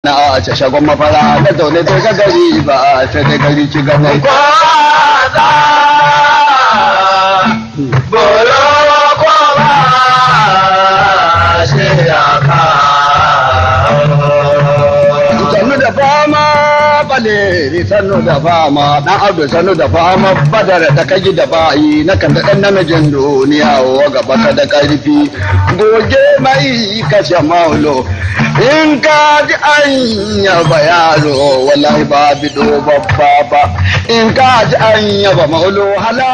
na a ce shagon mafara da zaune to ga gari ba sai dai gari ci ganai kwaza bolo kwaba shi ya kawo sannu da fama baleri sannu da fama dan abu sannu da fama badar da kaji da bayi na kan da dan namijin duniya wa gaba ka da karfi goge mai kashe maulo in ka ji an yaba yaro wallahi ba bido babba ba in ka ji an yaba maulo hala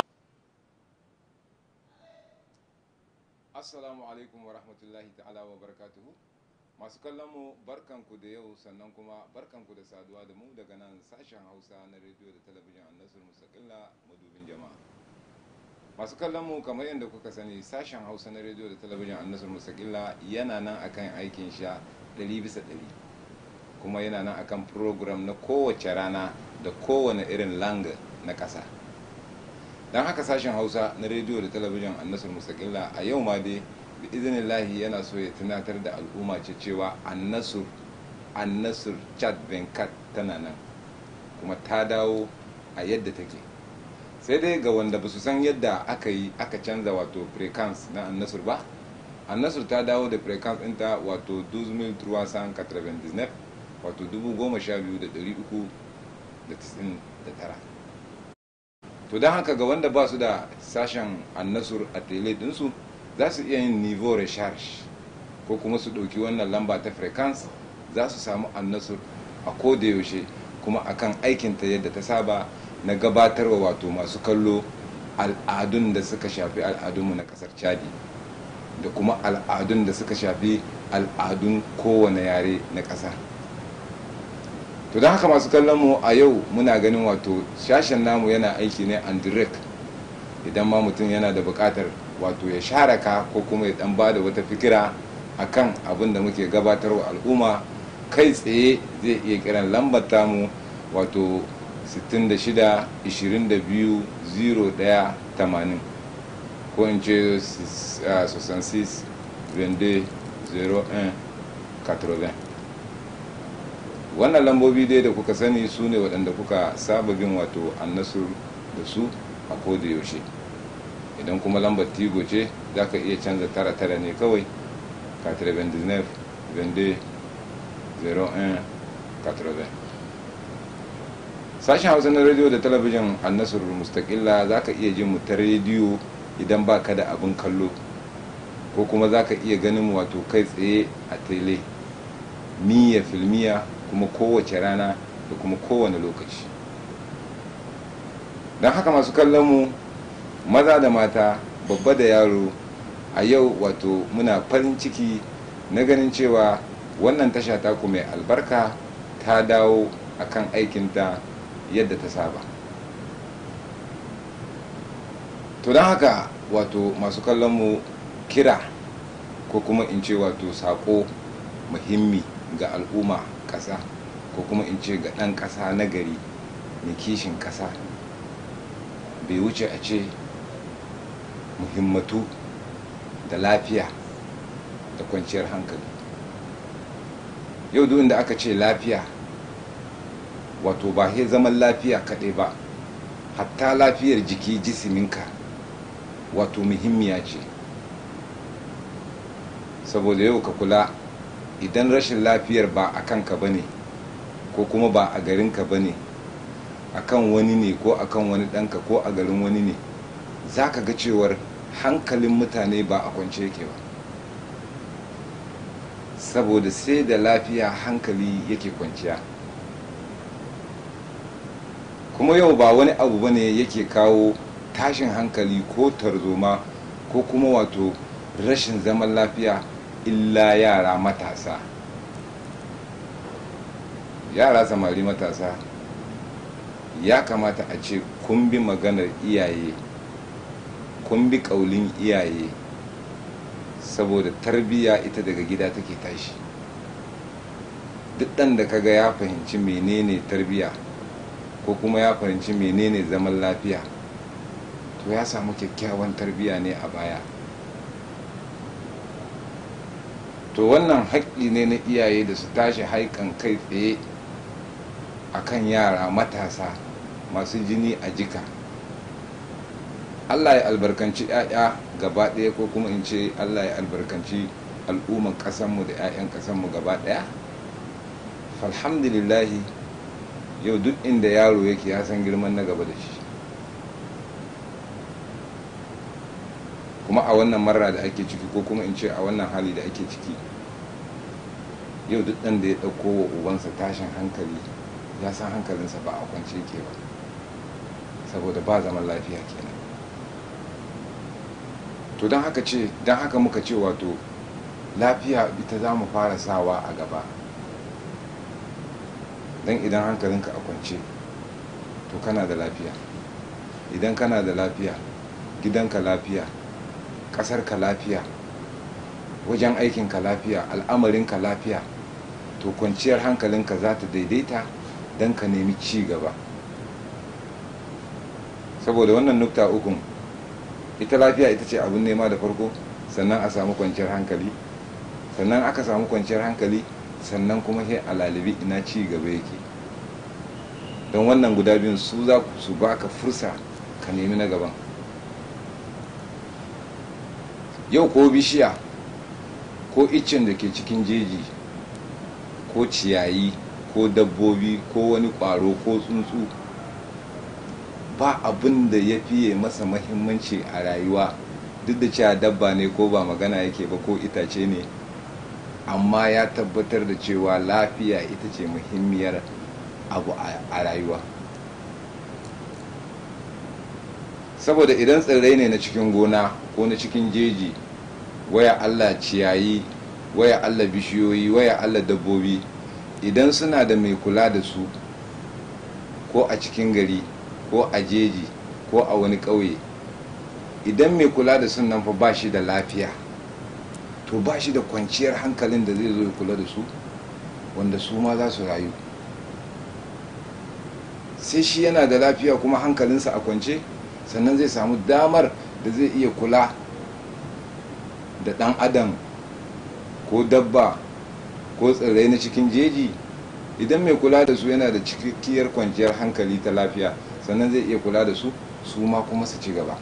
Assalamu alaikum wa rahmatullahi ta'ala wa barakatuhu. Masu kallon mu barkanku da yau sannan kuma barkanku da saduwa da mu daga nan sashen Hausa na rediyo da talabijin Annasur Mustaqilla madubin jama'a. Masu kallon mu kamar yadda kuka sani sashen Hausa na rediyo da talabijin Annasur Mustaqilla yana nan akan aikin sha 100 bisa 100 kuma yana nan akan program na kowace rana da kowane irin langa na ƙasa. don haka sashen hausa na rediyo da talabijin annasar musakilla a yau ma dai bi izinillahi yana so ya tunatar da al'umma ce cewa annasur annasur chad venkat tana nan kuma ta dawo a yadda take sai dai ga wanda ba su san yadda aka yi aka canza wato frequency na annasur ba annasur ta dawo da frequency ɗinta wato 2399 wato 12399 to don haka ga wanda ba su da sashen annasur a tele dinsu za su iya yin nivo recharge ko kuma su ɗauki wannan lamba ta frequency za su samu annasur a koda yaushe kuma akan aikinta yadda ta saba na gabatarwa wato masu kallo al'adun da suka shafi al'adunmu na ƙasar chadi da kuma al'adun da suka shafi al'adun kowane yare na ƙasa to don haka masu kallon mu a yau muna ganin wato shashen namu yana aiki ne an direct idan ma mutum yana da buƙatar wato ya share ka ko kuma ya dan ba da wata fikira akan abin da muke gabatarwa al'umma kai tsaye zai iya kiran lambar tamu wato 66 22 01 80 ko in ce 66 22 01 80 wannan lambobi dai da kuka sani su ne waɗanda kuka saba bin wato annasur da su a koda yaushe idan kuma lambar tigo ce za ka iya canza tara tara ne kawai 99 22 01 80 sashen hausa na rediyo da talabijin annasur mustaƙilla za ka iya jin mu ta rediyo idan ba ka da abin kallo ko kuma za ka iya ganin wato kai tsaye a tele miya filmiya kuma kowace rana da kuma kowane lokaci don haka masu kallon mu maza da mata babba da yaro a yau wato muna farin ciki na ganin cewa wannan tasha taku mai albarka ta dawo akan aikinta yadda ta saba to don haka wato masu kallon mu kira ko kuma in ce wato sako muhimmi ga al'umma ƙasa ko kuma in ce ga ɗan ƙasa na gari mai kishin ƙasa bai wuce a ce muhimmatu da lafiya da kwanciyar hankali yau duk inda aka ce lafiya wato ba he zaman lafiya kaɗai ba hatta lafiyar jiki jisiminka wato muhimmiya ce saboda yau ka kula idan rashin lafiyar ba a kanka ba ne ko kuma ba a garinka ba ne a kan wani ne ko a kan wani ɗanka ko a garin wani ne za ka ga cewar hankalin mutane ba a kwance yake ba saboda sai da lafiya hankali yake kwanciya kuma yau ba wani abu ba ne yake kawo tashin hankali ko tarzoma ko kuma wato rashin zaman lafiya illa yara matasa yara samari matasa ya kamata a ce kun bi maganar iyaye kun bi ƙaulin iyaye saboda tarbiyya ita daga gida take tashi duk ɗan da kaga ya fahimci menene tarbiyya ko kuma ya fahimci menene zaman lafiya to ya samu kyakkyawan tarbiyya ne a baya to wannan haƙƙi ne na iyaye da su tashi haikan kai tsaye akan yara matasa masu jini a jika allah ya albarkanci 'ya'ya gaba ɗaya ko kuma in ce allah ya albarkanci al'umman ƙasanmu da 'ya'yan ƙasanmu gaba ɗaya alhamdulillahi yau duk inda yaro yake ya san girman na gaba da shi kuma a wannan marra da ake ciki ko kuma in ce a wannan hali da ake ciki yau duk ɗan da ya ɗauko wa ubansa tashin hankali ya san hankalinsa ba a kwance ke ba saboda ba zaman lafiya kenan to don haka ce don haka muka ce wato lafiya ita za mu fara sawa a gaba don idan hankalinka a kwance to kana da lafiya idan kana da lafiya gidanka lafiya ƙasarka lafiya wajen aikinka lafiya al'amarinka lafiya to kwanciyar hankalinka za ta daidaita don ka nemi ci gaba saboda wannan nukta ukun ita lafiya ita ce abin nema da farko sannan a samu kwanciyar hankali sannan aka samu kwanciyar hankali sannan kuma sai a lalibi ina ci gaba yake don wannan guda biyun su za su baka fursa ka nemi na gaban yau ko bishiya ko iccen da ke cikin jeji ko ciyayi ko dabbobi ko wani ƙwaro ko tsuntsu ba abin da ya fiye masa mahimmanci a rayuwa duk da cewa dabba ne ko ba magana yake ba ko itace ne amma ya tabbatar da cewa lafiya ita ce muhimmiyar abu a rayuwa saboda idan tsirrai ne na cikin gona ko na cikin jeji waya allah ciyayi waya allah bishiyoyi waya allah dabbobi idan suna da mai kula da su ko a cikin gari ko a jeji ko a wani ƙauye idan mai kula da sun nan fa ba shi da lafiya to ba shi da kwanciyar hankalin da zai zo ya kula da su wanda su ma za su rayu sai shi yana da lafiya kuma hankalinsa a kwance sannan zai samu damar da zai iya kula da ɗan adam ko dabba ko tsirrai na cikin jeji idan mai kula da su yana da cikakkiyar kwanciyar hankali ta lafiya sannan zai iya kula da su su ma kuma su ci gaba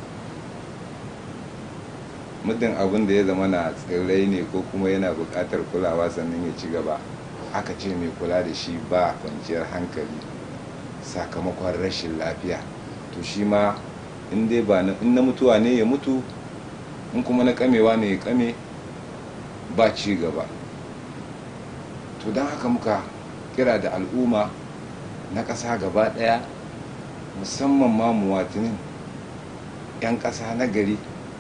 muddin abin da ya zama na tsirrai ne ko kuma yana buƙatar kulawa sannan ya ci gaba aka ce mai kula da shi ba kwanciyar hankali sakamakon rashin lafiya to shi ma in dai ba in na mutuwa ne ya mutu in kuma na kamewa ne ya kame ba ci gaba to don haka muka kira da al'umma na ƙasa gaba ɗaya musamman ma muwatinin 'yan ƙasa na gari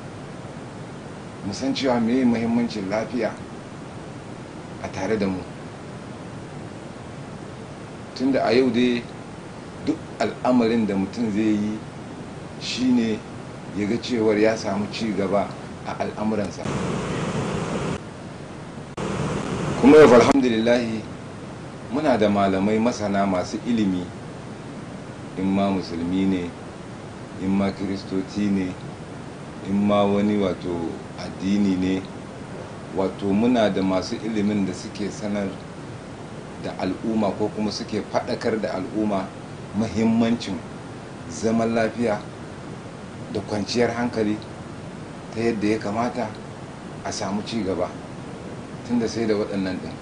musan cewa meye muhimmancin lafiya a tare da mu tunda a yau dai duk al'amarin da mutum zai yi shine ya ga cewar ya samu ci gaba a al'amuransa kuma yau alhamdulillahi muna da malamai masana masu ilimi in ma musulmi ne in ma kiristoci ne in ma wani wato addini ne wato muna da masu ilimin da suke sanar da al'umma ko kuma suke faɗakar da al'umma mahimmancin zaman lafiya da kwanciyar hankali ta yadda ya kamata a samu ci gaba tunda sai da waɗannan ɗin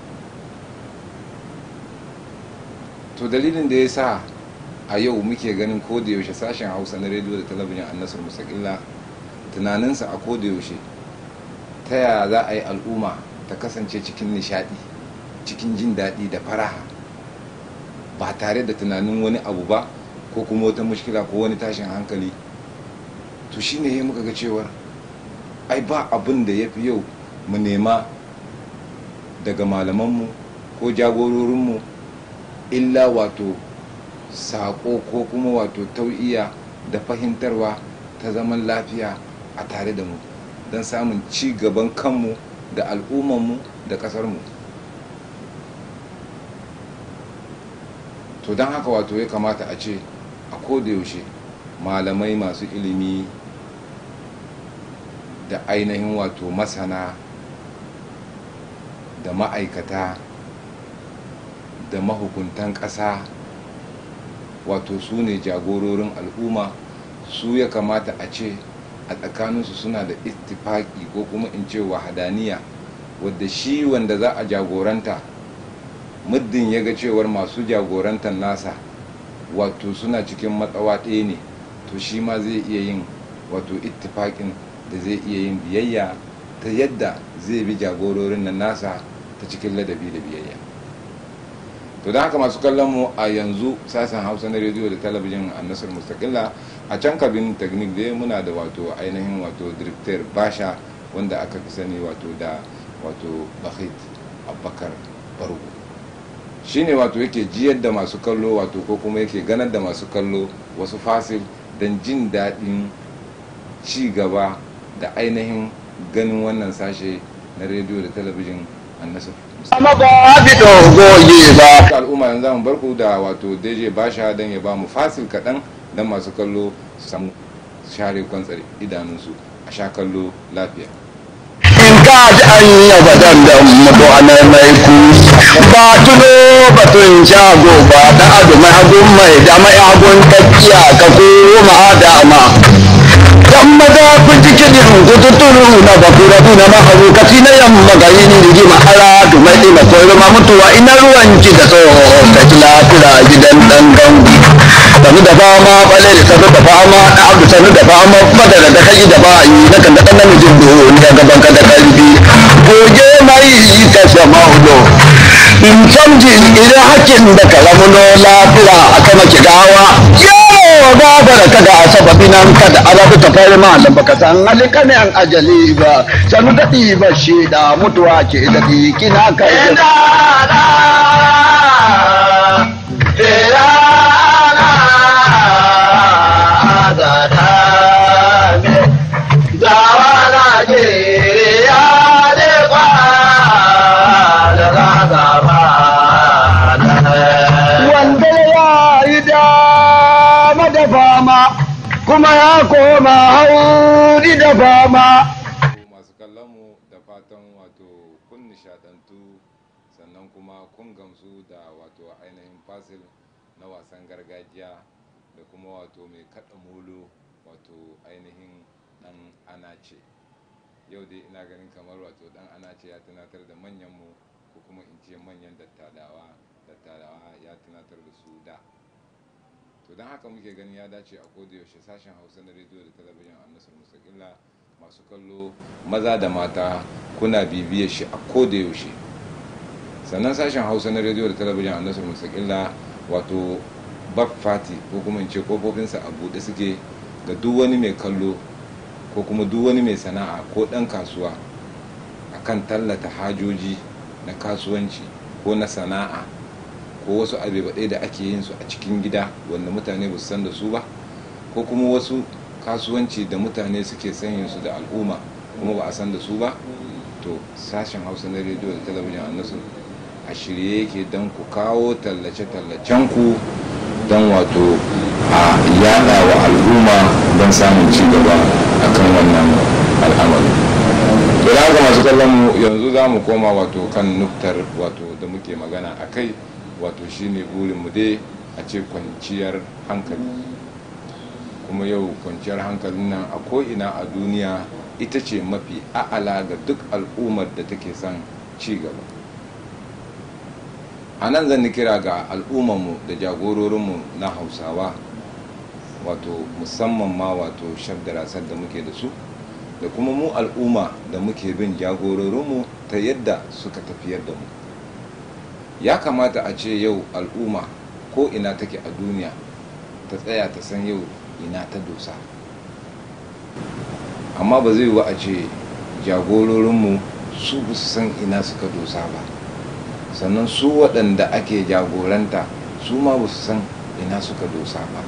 to dalilin da ya sa a yau muke ganin yaushe sashen hausa na rediyo da talabijin annasar musakilla tunaninsa a yaushe ta yaya za a yi al'umma ta kasance cikin nishadi cikin jin daɗi da faraha ba tare da tunanin wani abu ba ko kuma wata mushkila ko wani tashin hankali to shine ya muka ga cewar ai ba abin da ya fi yau mu nema daga malamanmu ko jagororinmu illa wato saƙo ko kuma wato tau'iya da fahimtarwa ta zaman lafiya a tare da mu don samun ci gaban kanmu da al'ummanmu da ƙasarmu to don haka wato ya kamata a ce a yaushe malamai masu ilimi da ainihin wato masana da ma'aikata da mahukuntan ƙasa wato su ne jagororin al'umma su ya kamata a ce a tsakaninsu suna da ittifaki ko kuma in ce wahadaniya wadda shi wanda za a jagoranta muddin ya ga cewar masu jagorantar nasa wato suna cikin matsawa ɗaya ne to shi ma zai iya yin wato ittifakin da zai iya yin biyayya ta yadda zai bi jagororin nan nasa ta cikin ladabi da biyayya to don haka masu kallon mu a yanzu sashen hausa na rediyo da talabijin a nasar mustaqilla a can kabin technique dai muna da wato ainihin wato director basha wanda aka fi sani wato da wato bahit abubakar bargo shine wato yake jiyar da masu kallo wato ko kuma yake ganar da masu kallo wasu fasil don jin daɗin ci gaba da ainihin ganin wannan sashe na rediyo da talabijin annasar Amma ba bi dogoye ba. al'umma yanzu zamu barku da wato deje basha don ya ba mu fasil kaɗan don masu kallo su samu share kwantsar idanunsu a sha kallo lafiya In ka ji an yaba dandan mutu a mai ku. Ba tuno batun shago ba da adu mai hagun mai da mai hagun tafiya ka koma dama. Dan maza ku ji kiɗin kututuru na bakura na mahaukaci na yamma ga yin rigima ara du mai ɗina koyarwa mutuwa ina ruwanci da tsoho ka ji lafiya gidan ɗan gangu. Sanu da fama ɓale da sanu da fama na abu sanu da fama madara da kai da bayi na kan da ɗan namijin duniya gaban ka da ƙarfi. Goge mai ka sama hudu. In canji idan hakin da kalamuno lafiya a kama ki gawa. Yaro gafara kada a sababi nan kada alabu ta fari malam baka san halika ne an ajali ba. Sanu daɗi ba shi da mutuwa ke daɗi kina kai. wanda ya yi dama da fama kuma ya koma hauri da fama masu kallon mu da fatan wato kun nishadantu sannan kuma kun gamsu da wato ainihin fasil na wasan gargajiya da kuma wato mai kada molo wato ainihin dan anace yau dai ina ganin kamar wato dan anace ya tunatar da manyan mu ko kuma in ce manyan dattadawa dattadawa ya tunatar da su da to don haka muke ganin ya dace a yaushe sashen hausa na rediyo da talabijin a nasar mustaqilla masu kallo maza da mata kuna bibiyar shi a yaushe sannan sashen hausa na rediyo da talabijin a nasar mustaqilla wato bak fati ko kuma in ce kofofinsa a buɗe suke ga duk wani mai kallo ko kuma duk wani mai sana'a ko ɗan kasuwa akan tallata hajoji na kasuwanci ko na sana'a ko wasu abubuwa da ake yin su a cikin gida wanda mutane ba su san da su ba ko kuma wasu kasuwanci da mutane suke sanya su da al'umma kuma ba a san da su ba to sashen hausa na rediyo da talabijin annasu a shirye yake don ku kawo tallace-tallacen ku don wato a yada wa al'umma don samun ci gaba akan wannan al'amari to da haka masu kallon mu yanzu za mu koma wato kan nuktar wato da muke magana a kai wato shine burinmu dai a ce kwanciyar hankali kuma yau kwanciyar hankalin nan a ko'ina a duniya ita ce mafi a'ala ga duk al'ummar da take son ci gaba a nan zan kira ga al'ummarmu da jagororinmu na hausawa wato musamman ma wato shabdarasar da muke da su da kuma mu al'umma da muke bin jagororinmu ta yadda suka tafiyar da mu ya kamata a ce yau al'umma ko ina take a duniya ta tsaya ta san yau ina ta dosa amma ba zai wa a ce jagororinmu su ba su san ina suka dosa ba sannan su waɗanda ake jagoranta su ma ba su san ina suka dosa ba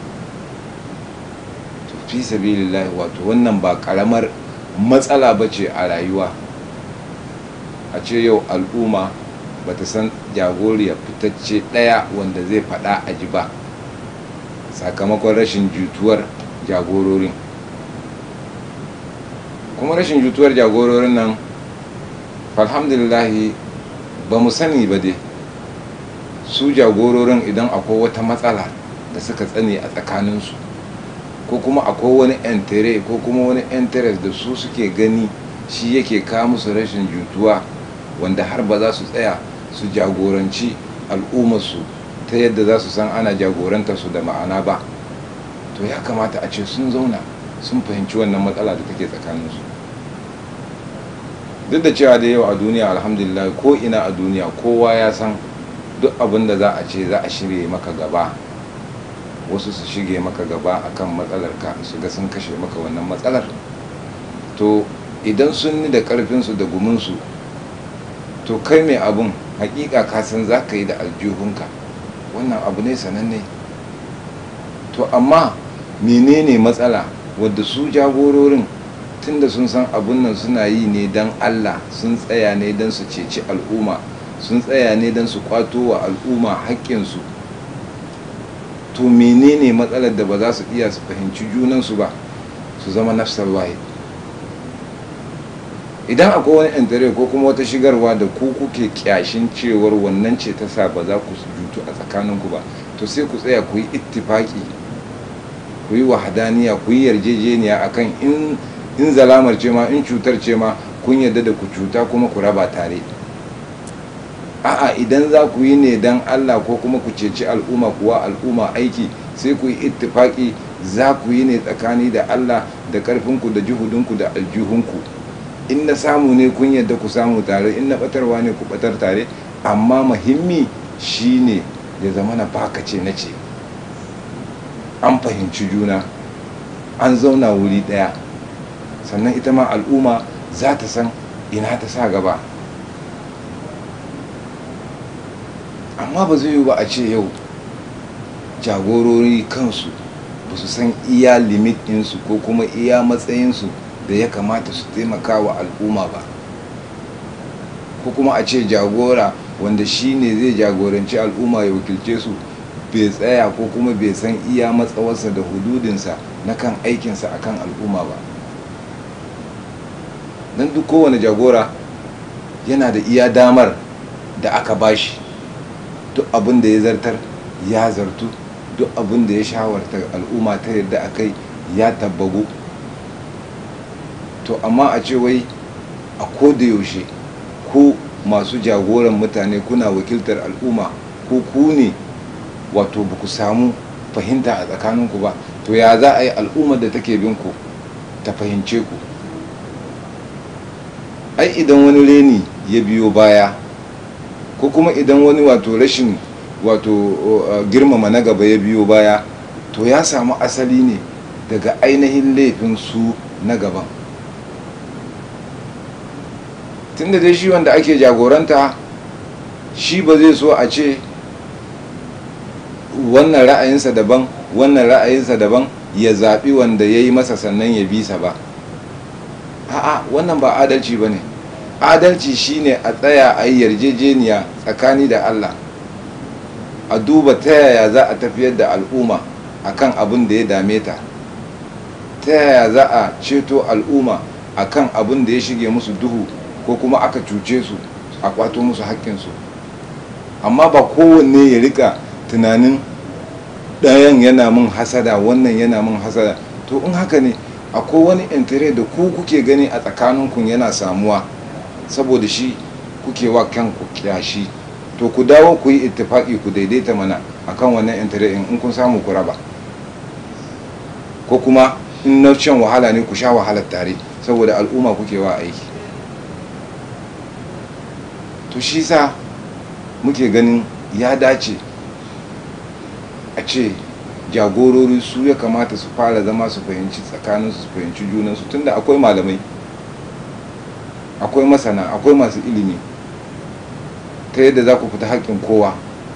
to fi sabilillahi wato wannan ba ƙaramar matsala ba ce a rayuwa a ce yau al'umma ba ta san jagoriya fitacce ɗaya wanda zai faɗa a ji ba sakamakon rashin jutuwar jagororin kuma rashin jutuwar jagororin nan alhamdulillahi ba mu sani ba dai su jagororin idan akwai wata matsala da suka tsane a tsakaninsu ko kuma akwai wani entere ko kuma wani interest da su suke gani shi yake kawo musu rashin jutuwa wanda har ba za su tsaya su jagoranci al'ummarsu ta yadda za su san ana jagorantar su da ma'ana ba to ya kamata a ce sun zauna sun fahimci wannan matsala da take tsakaninsu duk da cewa da yau a duniya alhamdulillah ko ina a duniya kowa ya san duk abin da za a ce za a shirye maka gaba wasu su shige maka gaba akan matsalar ka su ga sun kashe maka wannan matsalar to idan sun ni da karfinsu da guminsu to kai mai abun hakika ka san za ka yi da aljihunka wannan abu ne sananne to amma menene matsala wadda su jagororin tunda sun san abun nan suna yi ne don allah sun tsaya ne don su ceci al'umma sun tsaya ne don su kwato wa al'umma haƙƙinsu to menene matsalar da ba za su iya su fahimci junansu ba su zama nafsar waye idan akwai wani intare ko kuma wata shigarwa da ku kuke kyashin cewar wannan ce ta sa ba za ku jutu a tsakaninku ba to sai ku tsaya ku yi ittifaki ku yi wahadaniya ku yi yarjejeniya akan in in zalamar ce ma in cutar ce ma kun yarda da ku cuta kuma ku raba tare a'a idan za ku yi ne don allah ko kuma ku ceci al'umma kuwa al'umma aiki sai ku yi ittifaki za ku yi ne tsakani da allah da karfinku da juhudinku da aljihunku in na samu ne kun yadda ku samu tare in na batarwa ne ku batar tare amma muhimmi shine ya zama na baka ce na ce an fahimci juna an zauna wuri daya sannan ita ma al'umma za ta san ina ta sa gaba amma ba zai yi ba a ce yau jagorori kansu ba su san iya limit ɗinsu ko kuma iya matsayinsu da ya kamata su taimaka wa al'umma ba ko kuma a ce jagora wanda shi ne zai jagoranci al'umma ya wakilce su bai tsaya ko kuma bai san iya matsawarsa da hududinsa na kan aikinsa a kan al'umma ba don duk kowane jagora yana da iya damar da aka bashi duk abin da ya zartar ya zartu duk abin da ya shawarta al'umma ta yadda akai ya tabbagu to amma a ce wai a koda yaushe ko masu jagoran mutane kuna wakiltar al'umma ko ku ne wato ba ku samu fahimta a tsakaninku ba to ya za a yi al'ummar da take bin ku ta fahimce ku ai idan wani reni ya biyo baya ko kuma idan wani wato rashin wato girmama na gaba ya biyo baya to ya samu asali ne daga ainihin laifin su na gaban tunda dai shi wanda ake jagoranta shi ba zai so a ce wannan ra'ayinsa daban wannan ra'ayinsa daban ya zaɓi wanda ya yi masa sannan ya bisa ba a'a wannan ba adalci ba ne adalci shine a tsaya a yi yarjejeniya tsakani da allah a duba ta yaya za a tafiyar da al'umma akan abin da ya dame ta ta yaya za a ceto al'umma akan abin da ya shige musu duhu ko kuma aka cuce su a kwato musu haƙƙinsu amma ba kowanne ya rika tunanin ɗayan yana min hasada wannan yana min hasada to in haka ne akwai wani intare da ku kuke gani a tsakaninku yana samuwa saboda shi kuke wa kanku kyashi to ku dawo ku yi ittifaki ku daidaita mana akan wannan intare in kun samu ku raba ko kuma in na shan wahala ne ku sha wahalar tare saboda al'umma kuke wa aiki to shi sa muke ganin ya dace a ce jagorori su ya kamata su fara zama su fahimci tsakaninsu su fahimci junansu tunda akwai malamai akwai masana akwai masu ilimi ta yadda za ku fita haƙƙin kowa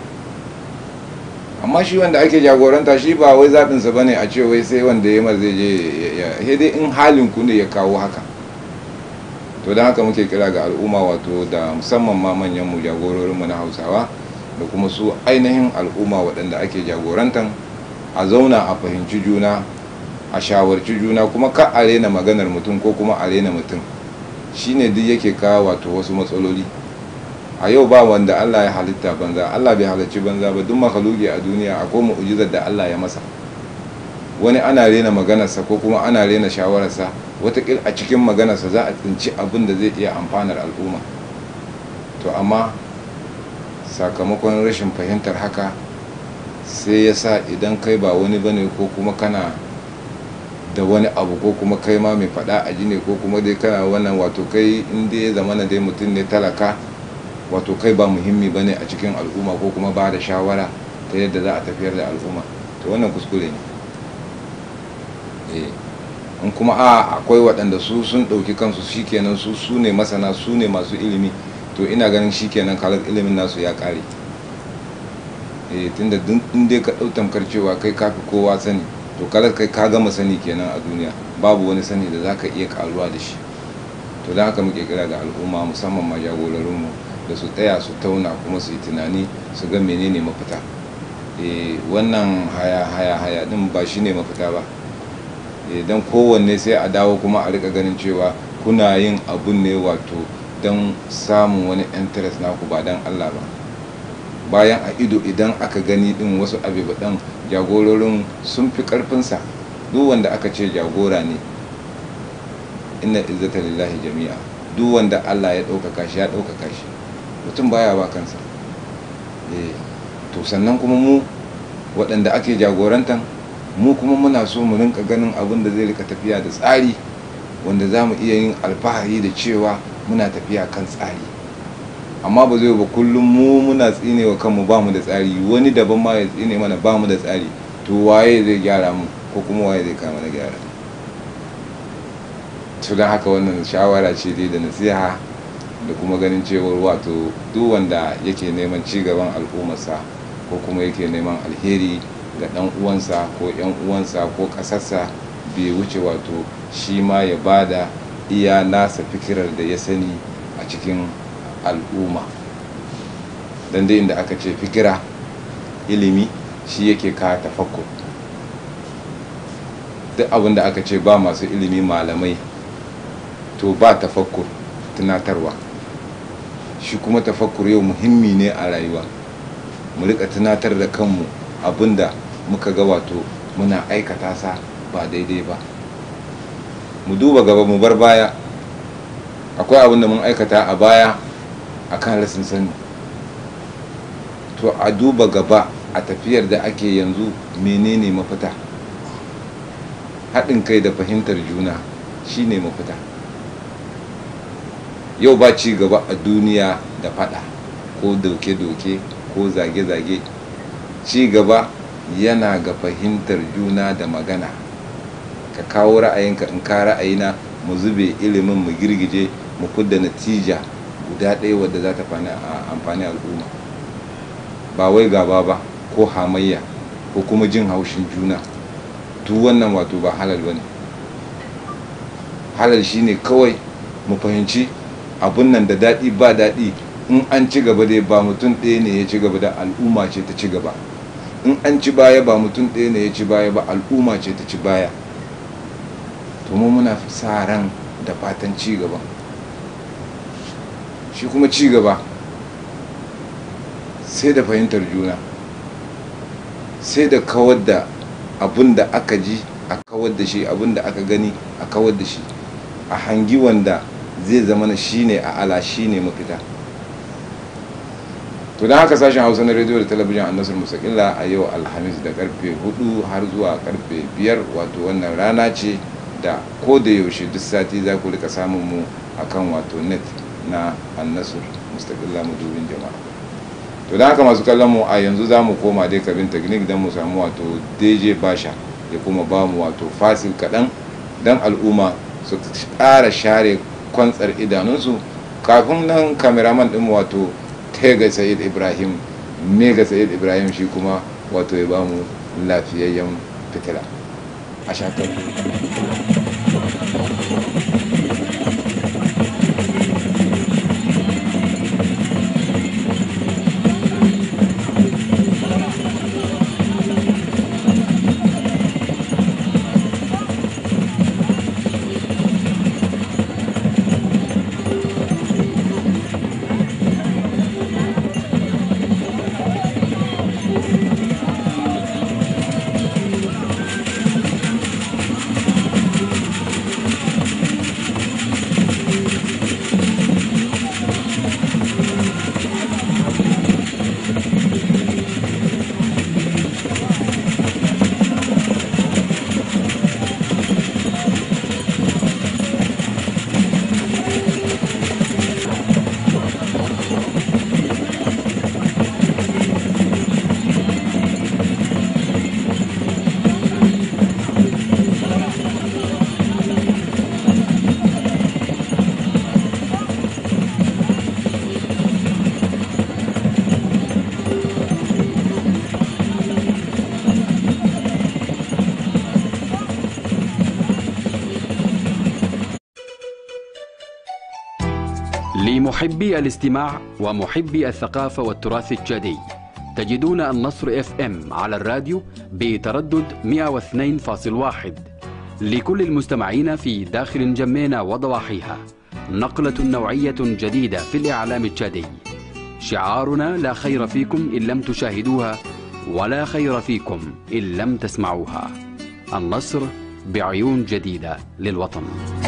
amma shi wanda ake jagoranta shi ba wai zaɓinsa ba ne a ce wai sai wanda ya mar zai je ya dai in halin ku ne ya kawo haka to don haka muke kira ga al'umma wato da musamman ma manyanmu jagororinmu na hausawa da kuma su ainihin al'umma waɗanda ake jagorantan a zauna a fahimci juna a shawarci juna kuma ka a rena maganar mutum ko kuma a rena mutum shine duk yake kawo wato wasu matsaloli a a yau ba wanda Allah ya halitta banza Allah bai halarci banza ba duk makaluki a duniya akwai mu'ujizar da Allah ya masa wani ana rena maganarsa ko kuma ana rena shawararsa watakil a cikin maganarsa za a tsinci abin da zai iya amfanar al'umma to amma sakamakon rashin fahimtar haka sai ya sa idan kai ba wani bane ko kuma kana da wani abu ko kuma kai ma mai fada a ne ko kuma dai kana wannan wato kai inda ya zama dai mutum ne talaka wato kai ba muhimmi bane a cikin al'umma ko kuma ba da shawara ta yadda za a tafiyar da al'umma to wannan kuskure ne in kuma a akwai waɗanda su sun ɗauki kansu shikenan su su ne masana su ne masu ilimi to ina ganin shikenan kalar ilimin nasu ya ƙare eh tunda in dai ka ɗau tamkar cewa kai kafi kowa sani to kalar kai ka gama sani kenan a duniya babu wani sani da zaka iya karuwa da shi to da haka muke kira ga al'umma musamman ma jagororinmu da su tsaya su tauna kuma su yi tunani su ga menene mafita eh wannan haya haya haya din ba shine mafita ba don kowanne sai a dawo kuma a rika ganin cewa kuna yin abun ne wato don samun wani interest naku ba don Allah ba bayan a ido idan aka gani din wasu abubuwan jagororin sun fi karfinsa duk wanda aka ce jagora ne inna izzata lillahi jami'a duk wanda Allah ya ɗaukaka shi ya ɗaukaka shi mutum baya ba kansa to sannan kuma mu waɗanda ake jagorantan mu kuma muna so mu rinka ganin abin da zai rika tafiya da tsari wanda za mu iya yin alfahari da cewa muna tafiya kan tsari amma ba zai ba kullum mu muna tsine wa kanmu ba mu da tsari wani daban ma ya tsine mana ba mu da tsari to waye zai gyara mu ko kuma waye zai kama na gyara to don haka wannan shawara ce dai da nasiha da kuma ganin cewar wato duk wanda yake neman ci gaban al'ummarsa ko kuma yake neman alheri ga ɗan uwansa ko yan uwansa ko ƙasarsa bai wuce wato shi ma ya bada iya nasa fikirar da ya sani a cikin al'umma don dai inda aka ce fikira ilimi shi yake ka tafakkur duk abin da aka ce ba masu ilimi malamai to ba tafakkur tunatarwa shi kuma tafakkur yau muhimmi ne a rayuwa mu rika tunatar da kanmu abinda muka ga wato muna aikata sa ba daidai ba mu duba gaba mu bar baya akwai abin da mun aikata a baya akan rasin sani to a duba gaba a tafiyar da ake yanzu menene mafita haɗin kai da fahimtar juna shine mafita yau ba ci gaba a duniya da fada ko doke-doke ko zage-zage ci gaba yana ga fahimtar juna da magana ka kawo ra'ayinka in ka ra'ayina mu zube ilimin mu girgije mu kudda natija guda ɗaya wadda za ta amfani al'umma ba wai gaba ba ko hamayya ko kuma jin haushin juna duk wannan wato ba halal ba ne halal shine kawai mu fahimci abun nan da daɗi ba daɗi in an ci gaba dai ba mutum ɗaya ne ya ci gaba da al'umma ce ta ci gaba in an ci baya ba mutum ɗaya ne ya ci baya ba al'umma ce ta ci baya to mu muna sa ran da fatan ci gaba shi kuma ci gaba sai da fahimtar juna sai da kawar da abun da aka ji a kawar da shi abun da aka gani a kawar da shi a hangi wanda zai zama na shi ne a ala shi ne mafita to don haka sashen hausa na rediyo da talabijin a nasar musakilla a yau alhamis da karfe 4 har zuwa karfe 5 wato wannan rana ce da ko da yaushe duk sati za ku rika samun mu akan wato net na annasur mustaqilla mudubin jama'a to don haka masu kallon mu a yanzu za mu koma dai kabin teknik don mu samu wato dj basha ya kuma ba mu wato fasil kaɗan don al'umma su ƙara share kwantsar idanunsu kafin nan kameraman ɗin wato tega sayid ibrahim mega sayid ibrahim shi kuma wato ya ba mu lafiyayyen fitila a shakar لمحبي الاستماع ومحبي الثقافة والتراث التشادي تجدون النصر اف ام على الراديو بتردد 102.1 لكل المستمعين في داخل جمينا وضواحيها نقلة نوعية جديدة في الإعلام التشادي شعارنا لا خير فيكم إن لم تشاهدوها ولا خير فيكم إن لم تسمعوها النصر بعيون جديدة للوطن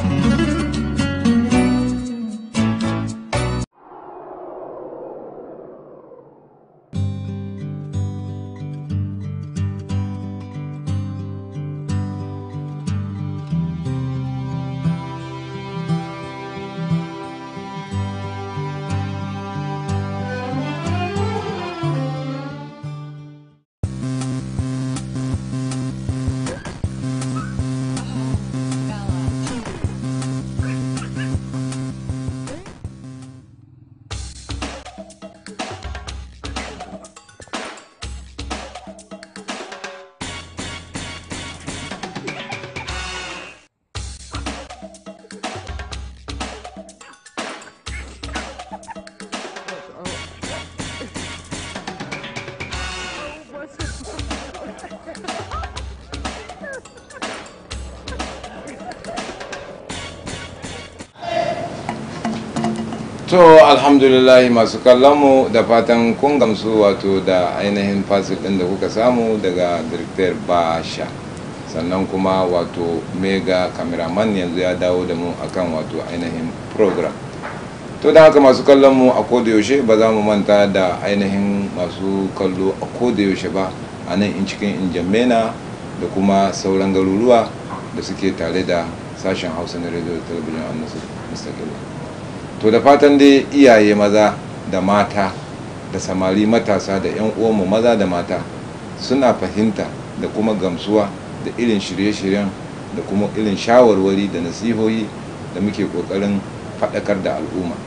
to alhamdulillah masu kallonmu da fatan kun gamsu wato da ainihin fasil ɗin da kuka samu daga director basha sannan kuma wato mega cameraman yanzu ya dawo da mu akan wato ainihin program to da haka masu kallonmu a yaushe ba za mu manta da ainihin masu kallo a yaushe ba a nan in cikin injamena da kuma sauran garuruwa da suke tare da sashen hausa na radio da talabijin a nasu mustaqil to da fatan dai iyaye maza da mata da samari matasa da 'yan uwanmu maza da mata suna fahimta da kuma gamsuwa da irin shirye-shiryen da kuma irin shawarwari da nasihohi da muke kokarin faɗakar da al'umma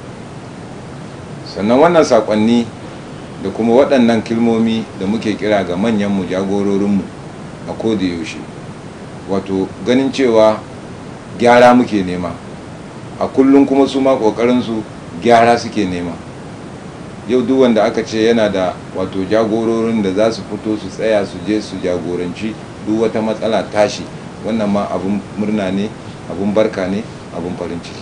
sannan wannan saƙonni da kuma waɗannan kilmomi da muke kira ga manyanmu jagororinmu a yaushe wato ganin cewa gyara muke nema a kullum kuma su ma ƙoƙarinsu gyara suke nema yau duk wanda aka ce yana da wato jagororin da za su fito su tsaya su je su jagoranci duk wata matsala tashi wannan ma abun murna ne abun barka ne abun farin ciki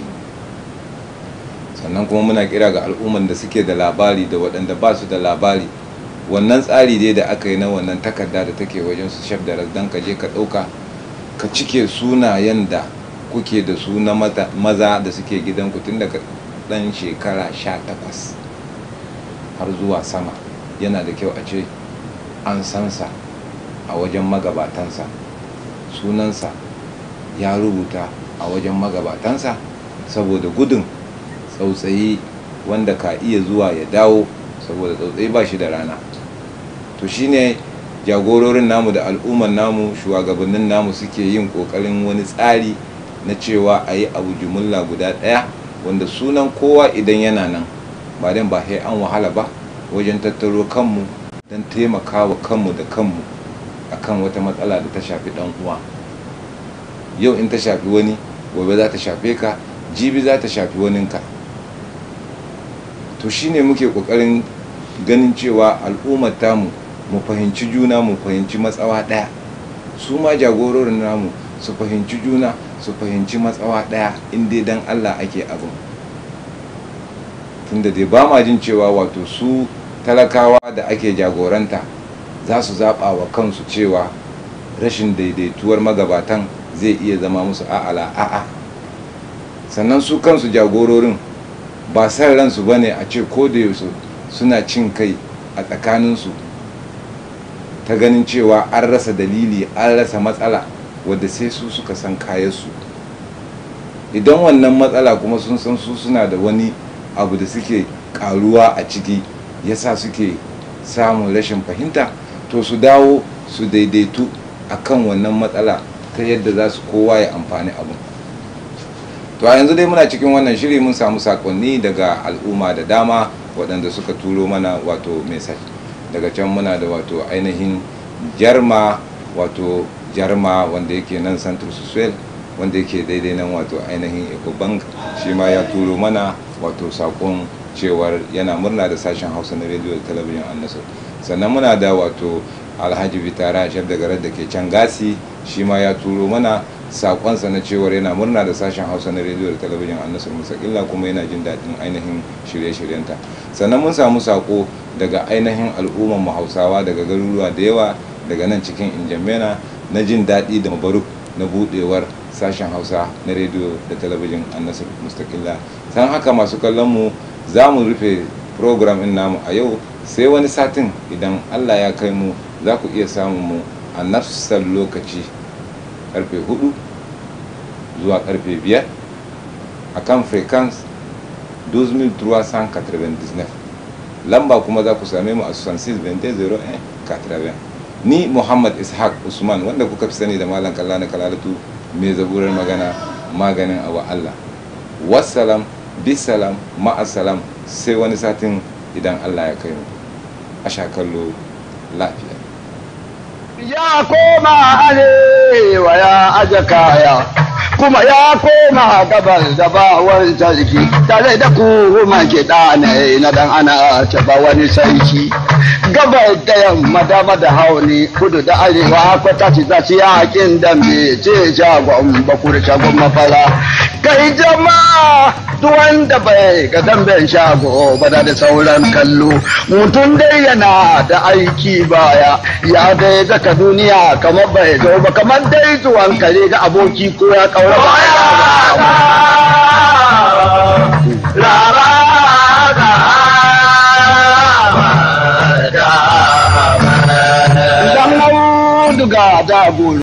sannan kuma muna kira ga al'umman da suke da labari da waɗanda ba su da labari wannan tsari dai da aka yi na wannan takarda da take wajen su shaf da don ka je ka ɗauka ka cike sunayen da kuke da su na maza da suke gidanku tun daga ɗan shekara sha takwas har zuwa sama yana da kyau a ce an sansa a wajen magabatansa sunansa ya rubuta a wajen magabatansa saboda gudun tsautsayi wanda ka iya zuwa ya dawo saboda tsautsayi ba shi da rana to shine jagororin namu da al'umman namu shugabannin namu suke yin kokarin wani tsari na cewa a yi abu jumulla guda ɗaya wanda sunan kowa idan yana nan ba dan ba sai an wahala ba wajen tattaro kanmu don taimakawa kanmu da kanmu akan wata matsala da ta shafi ɗan uwa yau in ta shafi wani gobe za ta shafe ka jibi za ta shafi waninka to shine muke kokarin ganin cewa al'ummar tamu mu fahimci juna mu fahimci matsawa ɗaya su ma jagororin namu su fahimci juna su fahimci matsawa ɗaya inda dan allah ake abin tunda dai ba ma jin cewa wato su talakawa da ake jagoranta za su zaɓa wa kansu cewa rashin daidaituwar magabatan zai iya zama musu a'ala a'a sannan su kansu jagororin ba san ransu ba ne a ce ko da yaushe suna cin kai a tsakaninsu ta ganin cewa an rasa dalili an rasa matsala wadda sai su suka san kayansu idan wannan matsala kuma sun san su suna da wani abu da suke karuwa a ciki yasa suke samun rashin fahimta to su dawo su daidaitu akan wannan matsala ta yadda za su kowa ya amfani abu to a yanzu dai muna cikin wannan shiri mun samu sakonni daga al'umma da dama waɗanda suka turo mana wato message daga can muna da wato ainihin jarma wato jarma wanda yake nan central suswell wanda yake daidai nan wato ainihin ecobank shi ma ya turo mana wato sakon cewar yana murna da sashen hausa na rediyo da talabijin annasar sannan muna da wato alhaji bitara shaf da garar da ke can gasi shi ma ya turo mana sakonsa na cewar yana murna da sashen hausa na rediyo da talabijin annasar musakilla kuma yana jin daɗin ainihin shirye-shiryenta sannan mun samu sako daga ainihin al'umman mu hausawa daga garuruwa da yawa daga nan cikin injamena na jin daɗi da mabaruk na buɗewar sashen hausa na rediyo da talabijin annasar mustakilla san haka masu kallon mu za mu rufe program in namu a yau sai wani satin idan allah ya kai mu za ku iya samun mu a nafsar lokaci karfe 4 zuwa karfe 5 a kan frequence 2399 lamba kuma za ku same mu a 66 ni muhammad ishaq usman wanda kuka fi sani da malam kalla na kalalatu mai zaburar magana maganin awa allah wassalam bisalam ma'asalam sai wani satin idan allah ya kai mu a sha kallo lafiya ya koma arewa ya aje kaya kuma ya koma gabas da ba wani sarki tare da kuma ke ɗane na dan ana taɓa wani sarki gabas da yamma dama da hauni kudu da arewa kwata ci za ci yakin dambe ce jagon bakur shagon mafara kai jama'a duk wanda bai ga damben shago ba da sauran kallo mutum dai yana da aiki baya ya dai zaka duniya kamar bai zo ba kamar dai zuwan kare ga aboki ko ya kaura ba Dan auduga da